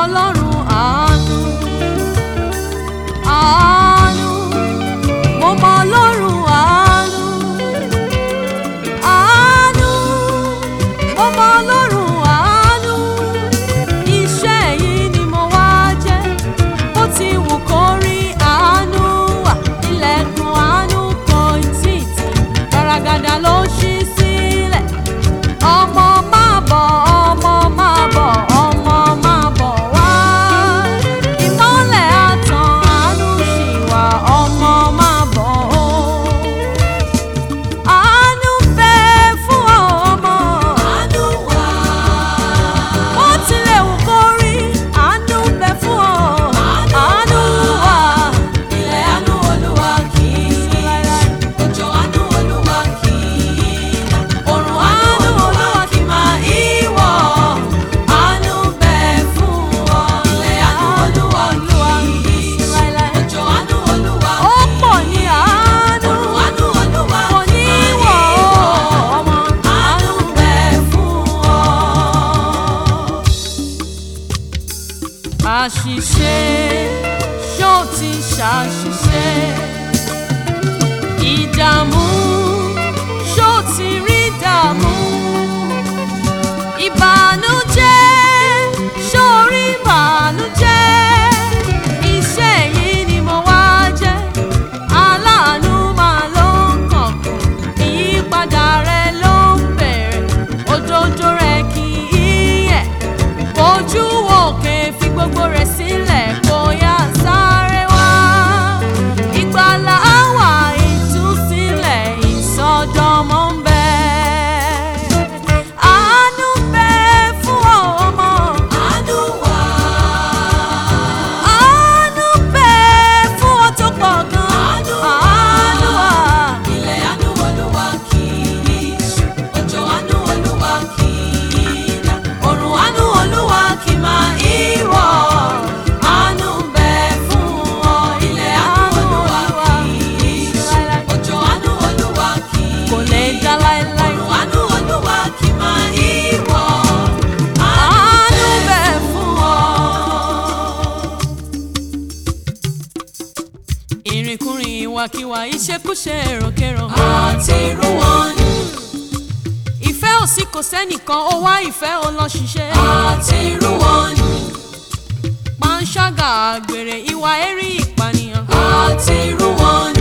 ọlọ́run àánú àánú mo mọ ọlọ́run àánú àánú mo mọ ọlọ́run àánú iṣẹ́ yìí ni mo wá jẹ́ bó ti wù kó rí àánú wà ilẹ̀kùn àánú kò tí ì tì gàràgàdà ló ṣí sílẹ̀ ọmọ máa bọ̀ ọmọ máa bọ̀ ọmọ máa bọ̀ wá ìmọ́lẹ̀ àtàn àánú ṣì wà ọmọ máa bọ̀ ó. Àánú bẹ fún ọmọ. Àánú wà. Bó tilẹ̀ wù kó rí, àánú bẹ fún ọ. Àánú wà. Ilẹ̀ àánú Olúwa kì í òjò àánú Olúwa kì í òrùn àánú Olúwa kì máa í wọ̀. Àánú bẹ fún ọ. Ilẹ̀ àánú Olúwa kì í òjò àánú Olúwa kì í. Ó pọ̀ ní àánú. Òrùn àánú Olúwa kò ní wọ̀ ọmọ. Àánú bẹ fún ọ àṣìṣe ṣó ti ṣàṣìṣe ìdààmú ṣó ti rí dààmú ìbànújẹ́ ṣó rí ìbànújẹ́ iṣẹ́ yìí ni mo wá jẹ́ aláàánú máa ló ń kọ̀ọ̀kan ìyípadà rẹ ló ń bẹ̀rẹ̀ òjòjò rẹ kì í yẹ̀ ojú òkè fi gbogbo rẹ̀ sílẹ̀ kó yá sáré wá. Ìgbàlà wà ìtúsílẹ̀ ìsọdọ̀mọ́ ń bẹ. Àánú bẹ fún ọmọ. Àánú wà. Àánú bẹ fún ọ tó pọ̀ gan. Àánú wà. Ilẹ̀ àánú Olúwa kì í ṣú. Òjò àánú Olúwa kì í dá. Òrùn àánú Olúwa kì máa í wọ̀. Àánú bẹ fún ọ. Ilẹ̀ àánú Olúwa kì í ṣú. Òjò àánú Olúwa kì í kò lè dá láéláé. Òrùn àánú Olúwa kì máa í wọ̀. Àánú bẹ fún ọ ìrìnkúrìn ìwàkiwà ìṣekúṣe èròkérò. àti irú wọn ni. ìfẹ́ òsì kò sẹ́nìkan ó wá ìfẹ́ ó lọ ṣiṣẹ́. àti irú wọn ni. panṣágà àgbèrè ìwà ẹ̀rí ìpànìyàn. àti irú wọn